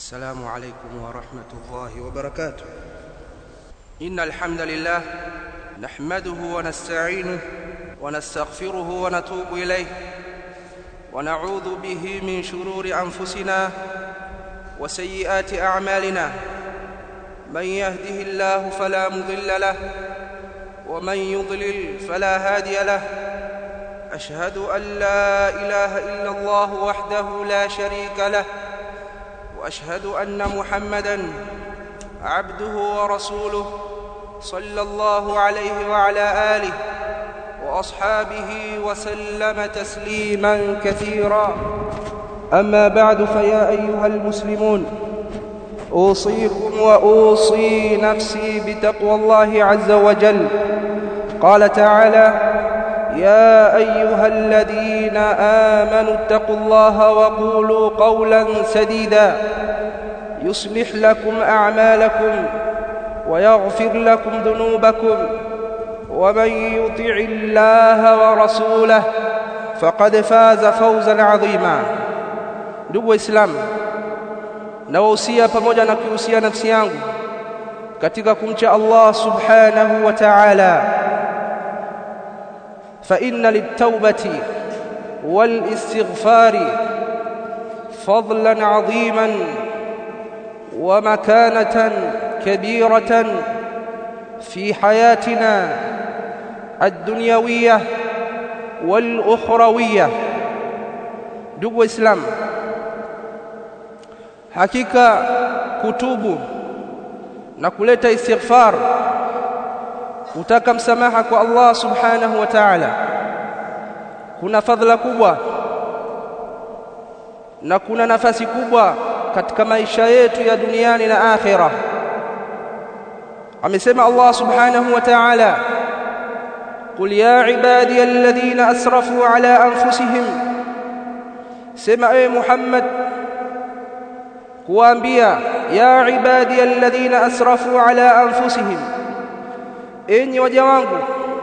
السلام عليكم ورحمة الله وبركاته إن الحمد لله نحمده ونستعينه ونستغفره ونتوب إليه ونعوذ به من شرور أنفسنا وسيئات أعمالنا من يهده الله فلا مضل له ومن يضلل فلا هادي له أشهد أن لا إله إلا الله وحده لا شريك له واشهد ان محمدا عبده ورسوله صلى الله عليه وعلى اله واصحابه وسلم تسليما كثيرا اما بعد فيا ايها المسلمون اوصيكم واوصي نفسي بتقوى الله عز وجل قال تعالى يا ايها الذين امنوا اتقوا الله وقولوا قولا سديدا يصلح لكم اعمالكم ويغفر لكم ذنوبكم ومن يطع الله ورسوله فقد فاز فوزا عظيما ndugu waislamu nawahusia pamoja na kuhusia nafsi yangu katika kumcha Allah subhanahu wa ta'ala فإن للتوبة والاستغفار فضلا عظيما ومكانة كبيرة في حياتنا الدنيوية والأخروية ndugu Islam hakika kutubu na kuleta istighfar kutaka msamaha kwa Allah subhanahu wa ta'ala kuna fadhila kubwa na kuna nafasi kubwa katika maisha yetu ya duniani na akhira amesema Allah subhanahu wa ta'ala قل يا عبادي الذين اسرفوا على انفسهم سمع اي محمد kuambia ya ibadi alladhina asrafu ala anfusihim enyi waja wangu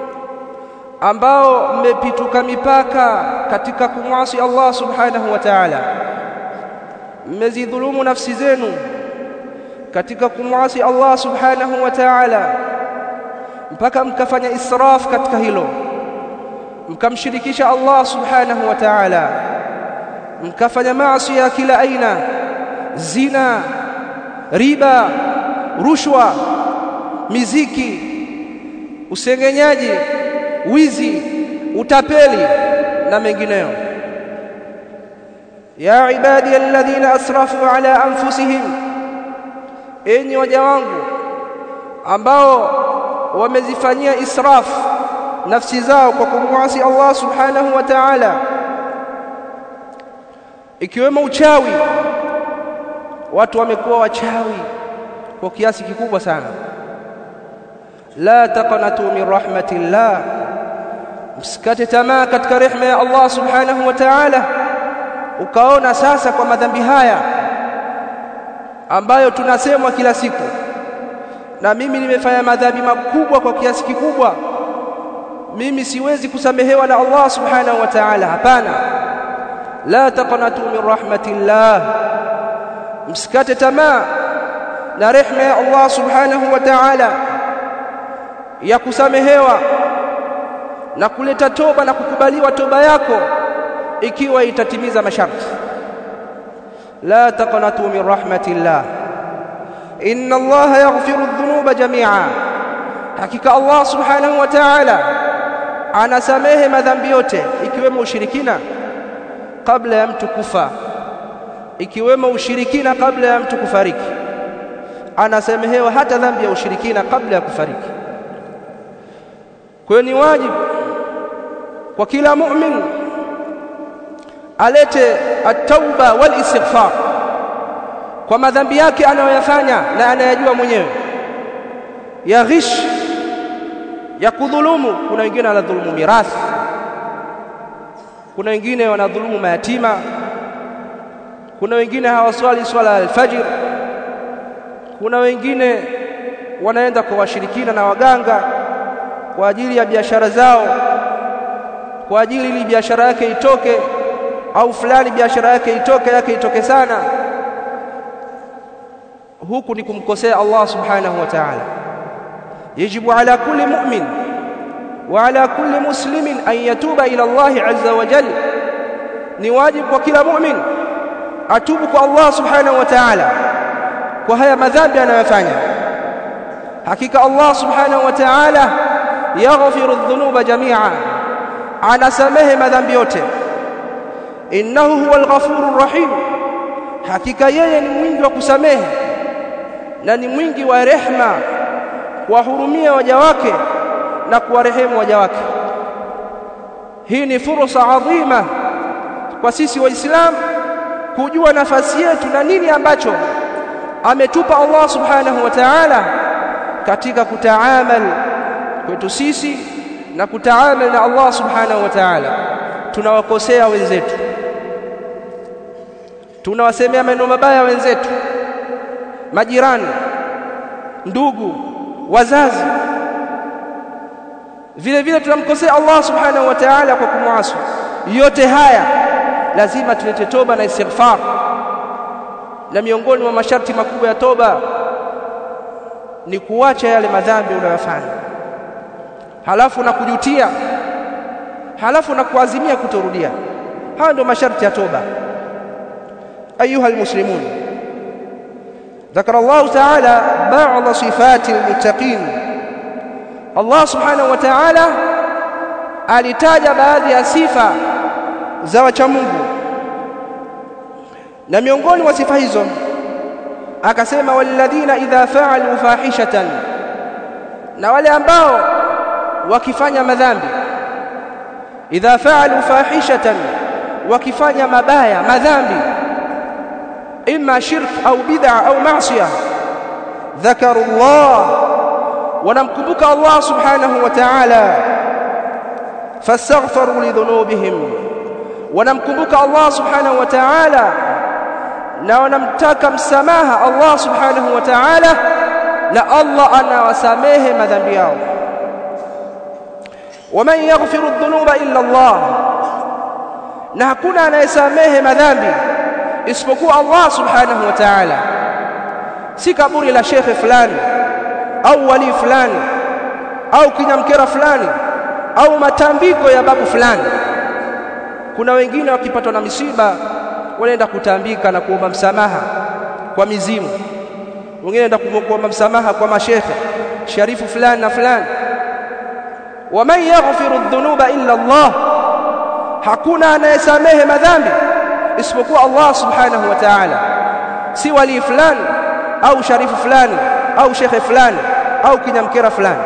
ambao mmepituka mipaka katika kumwasi Allah subhanahu wa ta'ala mmezidhulumu nafsi zenu katika kumwasi Allah subhanahu wa ta'ala mpaka mkafanya israf katika hilo mkamshirikisha Allah subhanahu wa ta'ala mkafanya maasi ya kila aina zina riba rushwa miziki usengenyaji wizi utapeli na mengineyo ya ibadi alladhina asrafu ala anfusihim enyi waja wangu ambao wamezifanyia israf nafsi zao kwa kumwasi Allah subhanahu wa ta'ala ikiwemo uchawi watu wamekuwa wachawi kwa kiasi kikubwa sana la taqnatu min rahmatillah msikate tamaa katika rehema ya Allah subhanahu wa ta'ala ukaona sasa kwa madhambi haya ambayo tunasemwa kila siku na mimi nimefanya madhambi makubwa kwa kiasi kikubwa mimi siwezi kusamehewa na Allah subhanahu wa ta'ala hapana la taqnatu min rahmatillah msikate tamaa na rehema ya Allah subhanahu wa ta'ala ya kusamehewa na kuleta toba na kukubaliwa toba yako ikiwa itatimiza masharti la taqnatu min rahmatillah inna Allah yaghfiru dhunuba jami'a hakika Allah subhanahu wa ta'ala anasamehe madhambi yote ikiwemo ushirikina kabla ya mtu kufa ikiwemo ushirikina kabla ya mtu kufariki anasamehewa hata dhambi ya ushirikina kabla ya kufariki kwa ni wajibu kwa kila mu'min alete at-tauba wal istighfar kwa madhambi yake anayoyafanya na anayajua mwenyewe ya ghish ya kudhulumu kuna wengine wanadhulumu mirathi kuna wengine wanadhulumu mayatima kuna wengine hawaswali swala al-fajr kuna wengine wanaenda kwa washirikina na waganga kwa ajili ya biashara zao kwa ajili ili biashara yake itoke au fulani biashara yake itoke yake itoke sana huku ni kumkosea Allah subhanahu wa ta'ala yajibu ala kulli mu'min wa ala kulli muslimin an yatuba ila Allah azza wa jalla ni wajibu kwa kila mu'min atubu kwa Allah subhanahu wa ta'ala kwa haya madhambi anayofanya hakika Allah subhanahu wa ta'ala yaghfiru dhunuba jami'a anasamehe madhambi yote innahu huwal ghafurur rahim hakika yeye ni mwingi wa kusamehe na ni mwingi wa rehma kuwahurumia waja wake na kuwarehemu waja wake hii ni fursa adhima kwa sisi waislamu kujua nafasi yetu na nini ambacho ametupa Allah subhanahu wa ta'ala katika kutaamal kwetu sisi na kutaamal na Allah subhanahu wa ta'ala tunawakosea wenzetu tunawasemea maneno mabaya wenzetu majirani ndugu wazazi vile vile tunamkosea Allah subhanahu wa ta'ala kwa kumwasi yote haya lazima tulete toba na istighfar na miongoni mwa masharti makubwa ya toba ni kuacha yale madhambi unayofanya halafu na kujutia halafu na kuazimia kutorudia haya ndio masharti ya toba ayuha almuslimun ذكر الله تعالى بعض صفات المتقين الله سبحانه وتعالى alitaja baadhi ya sifa za wacha Mungu na miongoni mwa sifa hizo akasema walladhina idha fa'alu fahishatan na wale ambao wakifanya madhambi idha fa'alu fahishatan wakifanya mabaya madhambi imma shirk au bid'a au ma'siyah dhakaru Allah wanamkumbuka Allah subhanahu wa ta'ala fastaghfaru lidhunubihim wanamkumbuka Allah subhanahu wa ta'ala na wanamtaka msamaha Allah subhanahu wa ta'ala na Allah anawasamehe madhambi yao waman yaghfiru dhunuba illa Allah na hakuna anayesamehe madhambi isipokuwa Allah subhanahu wa ta'ala si kaburi la shekhe fulani au wali fulani au kinyamkera fulani au matambiko ya babu fulani kuna wengine wakipatwa na misiba wanaenda kutambika na kuomba msamaha kwa mizimu wengine wanaenda kuomba msamaha kwa mashekhe sharifu fulani na fulani waman yaghfiru dhunuba illa Allah hakuna anayesamehe madhambi isipokuwa Allah subhanahu wa ta'ala si wali fulani au sharifu fulani au shekhe fulani au kinyamkera fulani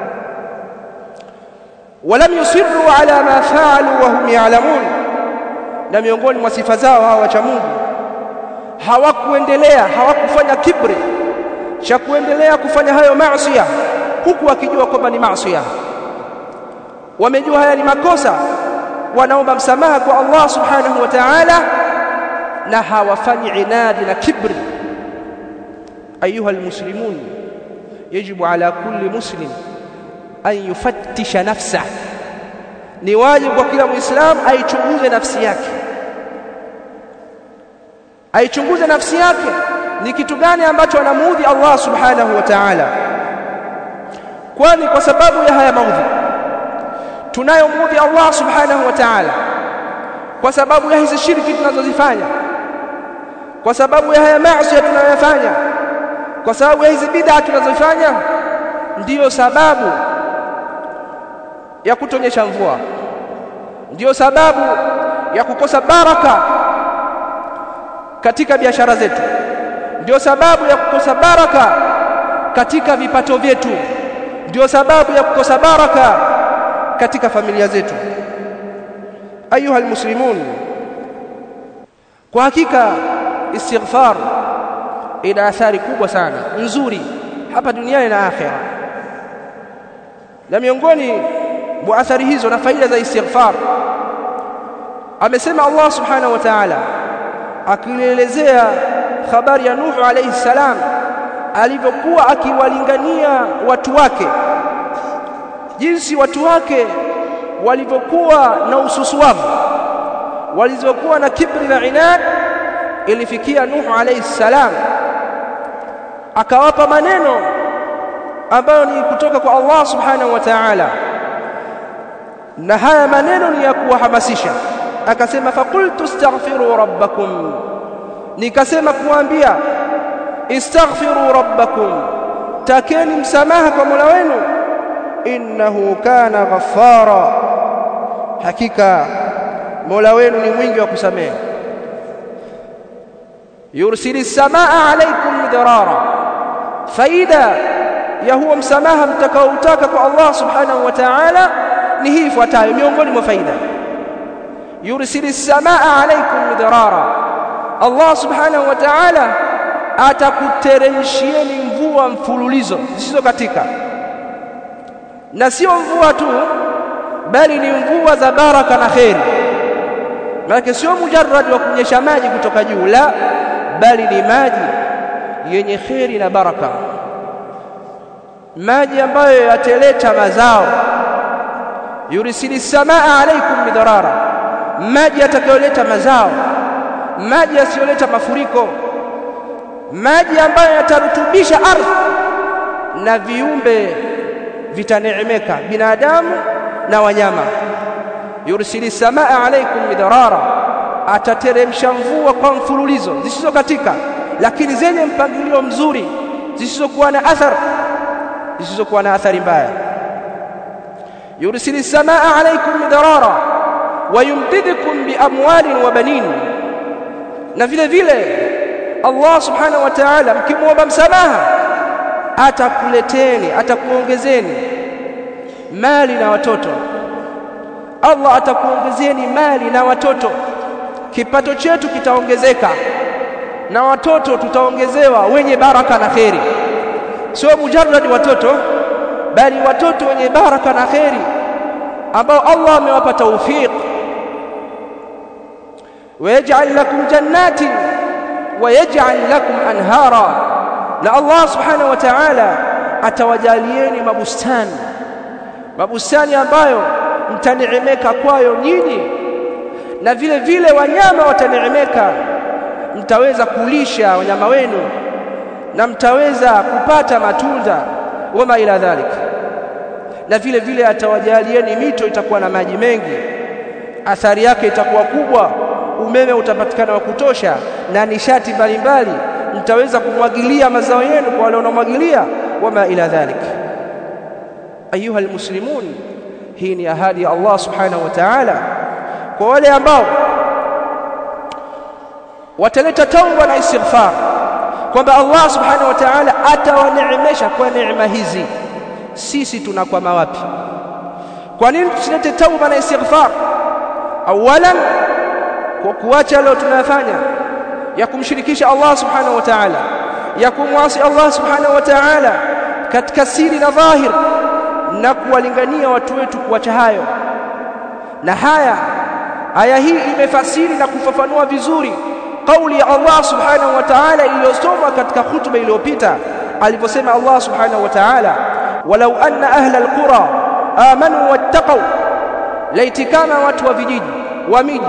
ولم يصروا على ما فعلوا وهم يعلمون na miongoni mwa sifa zao hawa wacha Mungu hawakuendelea hawakufanya kibri cha kuendelea kufanya hayo maasi huku wakijua kwamba ni maasi wamejua haya ni makosa wanaomba msamaha kwa Allah subhanahu wa ta'ala na hawafanyi inadi na kibri ayuha almuslimun yajibu ala kulli muslim an yufattisha nafsa ni wajibu kwa kila muislamu aichunguze nafsi yake aichunguze nafsi yake ni kitu gani ambacho anamuudhi Allah subhanahu wa ta'ala kwani kwa sababu ya haya maudhi tunayomuudhi Allah subhanahu wa ta'ala kwa sababu ya hizi shirki tunazozifanya kwa sababu ya haya maasi tunayofanya kwa sababu ya hizi bid'a tunazofanya ndiyo sababu ya kutonyesha mvua ndiyo sababu ya kukosa baraka katika biashara zetu ndiyo sababu ya kukosa baraka katika vipato vyetu ndiyo sababu ya kukosa baraka katika familia zetu ayuha almuslimun kwa hakika istighfar ina athari kubwa sana nzuri hapa duniani na akhera na miongoni mwa athari hizo na faida za istighfar amesema Allah subhanahu wa ta'ala akielezea habari ya Nuhu alayhi salam alivyokuwa akiwalingania watu wake jinsi watu wake walivyokuwa na ususuavu walizokuwa na kibri na inad ilifikia Nuhu alayhi salam akawapa maneno ambayo ni kutoka kwa Allah subhanahu wa ta'ala na haya maneno ni ya kuwahamasisha akasema faqultu astaghfiru rabbakum nikasema kuambia istaghfiru rabbakum takeni msamaha kwa Mola wenu innahu kana ghaffara hakika Mola wenu ni mwingi wa kusamehe yursili samaa alaykum midrara faida ya huo msamaha mtakaoutaka kwa Allah subhanahu wa ta'ala ni hii ifuatayo miongoni mwa faida yursili samaa alaykum midrara Allah subhanahu wa ta'ala atakuteremshieni mvua mfululizo zisizo katika na sio mvua tu bali ni mvua za baraka na kheri maana sio mujarrad wa kunyesha maji kutoka juu la bali ni maji yenye kheri na baraka maji ambayo yateleta mazao yurisili samaa alaikum midarara maji yatakayoleta mazao maji yasiyoleta mafuriko maji ambayo yatarutubisha ardhi na viumbe vitaneemeka binadamu na wanyama yursili samaa alaikum midarara atateremsha mvua kwa mfululizo zisizo katika lakini zenye mpangilio mzuri zisizokuwa na athari zisizokuwa na athari mbaya yursili samaa alaikum midarara wayumdidukum biamwalin wa banin na vile vile Allah subhanahu wa ta'ala mkimwomba msamaha atakuleteni atakuongezeni mali na watoto Allah atakuongezeni mali na watoto kipato chetu kitaongezeka na watoto tutaongezewa wenye baraka na kheri sio mujarrad watoto bali watoto wenye baraka na kheri ambao Allah amewapa tawfiq ويجعل لكم جنات ويجعل لكم أنهارا na Allah subhanahu wa ta'ala atawajalieni mabustani mabustani ambayo mtaneemeka kwayo nyinyi na vile vile wanyama wataneemeka mtaweza kulisha wanyama wenu na mtaweza kupata matunda wama ila dhalik na vile vile atawajalieni mito itakuwa na maji mengi athari yake itakuwa kubwa umeme utapatikana wa kutosha na nishati mbalimbali mtaweza kumwagilia mazao yenu kwa wale wanaomwagilia wama ila dhalik ayuha almuslimun hii ni ahadi ya Allah subhanahu wa ta'ala kwa wale ambao wataleta tauba na istighfar kwamba Allah subhanahu wa ta'ala atawaneemesha kwa neema hizi sisi tunakwama wapi kwa nini tusilete tauba na istighfar awalan kwa kuacha leo tunayofanya ya kumshirikisha Allah subhanahu wa ta'ala ya kumwasi Allah subhanahu wa ta'ala katika siri na dhahir na kuwalingania watu wetu kuacha hayo na haya aya hii imefasiri na kufafanua vizuri kauli ya Allah subhanahu wa ta'ala iliyosomwa katika hutuba iliyopita aliposema Allah subhanahu wa ta'ala walau anna ahla alqura amanu wattaqu laiti kama watu wa vijiji wa miji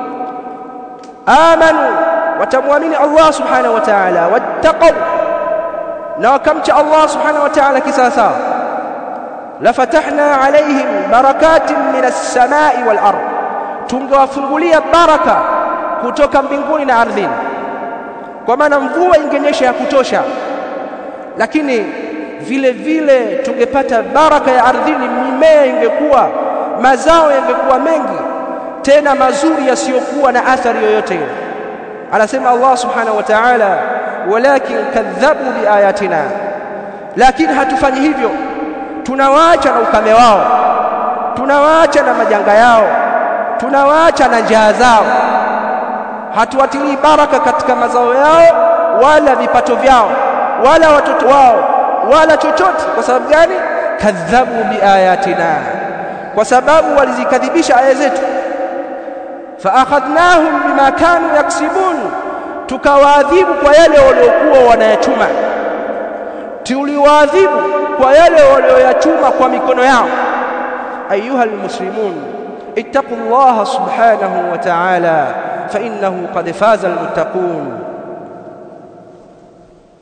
amanu watamwamini Allah subhanahu wa ta'ala wattaqu na wakamcha Allah subhanahu wa ta'ala kisasa lafatahna alaihim barakatin minas samai wal ard tungewafungulia baraka kutoka mbinguni na ardhini kwa maana mvua ingenyesha ya kutosha lakini vile vile tungepata baraka ya ardhini mimea ingekuwa mazao yangekuwa mengi tena mazuri yasiyokuwa na athari yoyote ile anasema Allah subhanahu wa ta'ala walakin kadhabu biayatina lakini hatufanyi hivyo tunawaacha na ukame wao tunawaacha na majanga yao tunawaacha na njaa zao hatuwatilii baraka katika mazao yao wala vipato vyao wala watoto wao wala chochote kwa sababu gani kadhabu biayatina kwa sababu walizikadhibisha aya zetu faakhadhnahum bima kanu yaksibun tukawaadhibu kwa yale waliokuwa wanayachuma tuliwaadhibu kwa yale walioyachuma kwa mikono yao ayuha almuslimun ittaqullaha subhanahu wa ta'ala fa innahu qad faza almuttaqun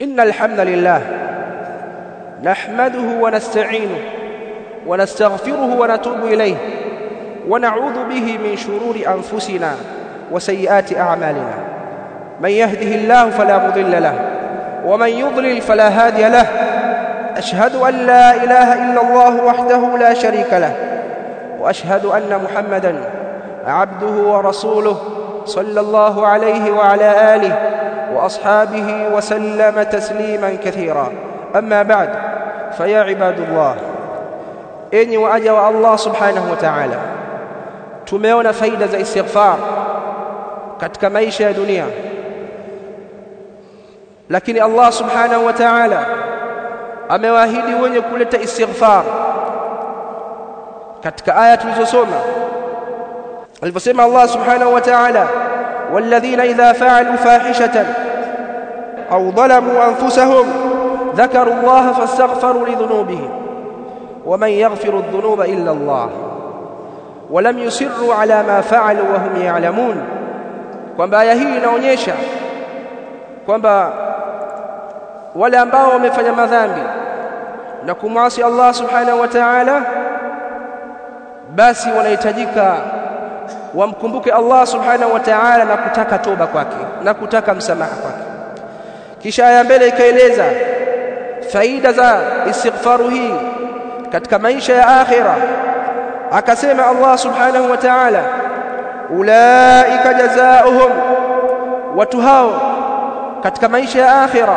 إن الحمد لله نحمده ونستعينه ونستغفره ونتوب إليه ونعوذ به من شرور أنفسنا وسيئات أعمالنا من يهده الله فلا مضل له ومن يضلل فلا هادي له أشهد أن لا إله إلا الله وحده لا شريك له وأشهد أن محمدًا عبده ورسوله صلى الله عليه وعلى آله وأصحابه وسلم تسليما كثيرا أما بعد فيا عباد الله enyi waja wa Allah subhanahu wa ta'ala tumeona faida za istighfar katika maisha ya dunia lakini Allah subhanahu wa ta'ala amewaahidi wenye kuleta istighfar katika aya tulizosoma aliposema Allah subhanahu wa ta'ala walladhina idha fa'alu fahishatan aw dhalamu anfusahum dhakaru Allah fastaghfaru lidhunubihim ومن يغفر الذنوب إلا الله ولم يسروا على ما فعلوا وهم يعلمون kwamba aya hii inaonyesha kwamba wale ambao wamefanya madhambi na kumwasi Allah subhanahu wa ta'ala basi wanahitajika wamkumbuke Allah subhanahu wa ta'ala na kutaka toba kwake na kutaka msamaha kwake kisha aya mbele ikaeleza faida za istighfaru hii katika maisha ya akhira akasema Allah subhanahu wa ta'ala ulaika jazaohum watu hao katika maisha ya akhira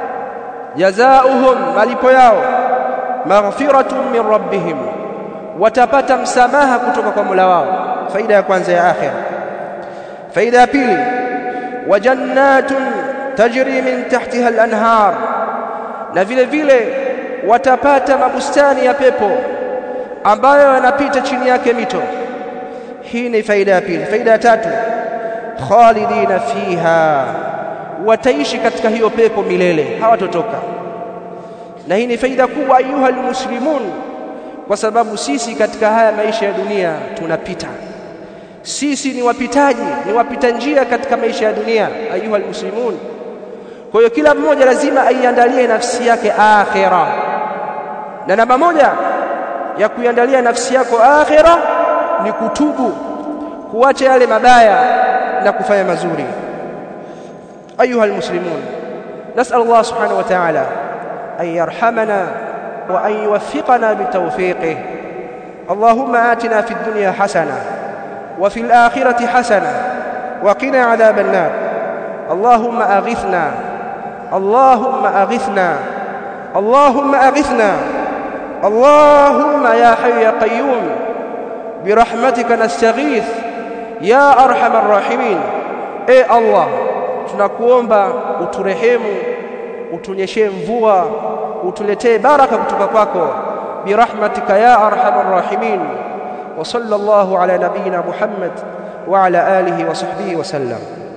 jazaohum malipo yao maghfiratun min rabbihim watapata msamaha kutoka kwa Mola wao faida ya kwanza ya akhira faida ya pili wa jannatun tajri min tahtiha al-anhar na vile vile watapata mabustani ya pepo ambayo yanapita chini yake mito hii ni faida ya pili faida ya tatu khalidina fiha wataishi katika hiyo pepo milele hawatotoka na hii ni faida kubwa ayuha almuslimun kwa sababu sisi katika haya maisha ya dunia tunapita sisi ni wapitaji ni wapita njia katika maisha ya dunia ayuha almuslimun kwa hiyo kila mmoja lazima aiandalie nafsi yake akhira na namba moja ya kuiandalia nafsi yako akhira ni kutubu kuacha yale mabaya na kufanya mazuri ayuha almuslimun nasal Allah subhanahu wa ta'ala an yarhamana wa an yuwaffiqana bitawfiqihi اللهم آتنا في الدنيا حسنة وفي الآخرة حسنة وقنا عذاب النار اللهم أغثنا اللهم أغثنا اللهم أغثنا اللهم يا حي يا قيوم برحمتك نستغيث يا أرحم الراحمين إيه الله tunakuomba uturehemu utunyeshee mvua utuletee baraka kutoka kwako birahmatika ya arhamar rahimin wa sallallahu ala nabiyyina muhammad wa ala alihi wa sahbihi wa sallam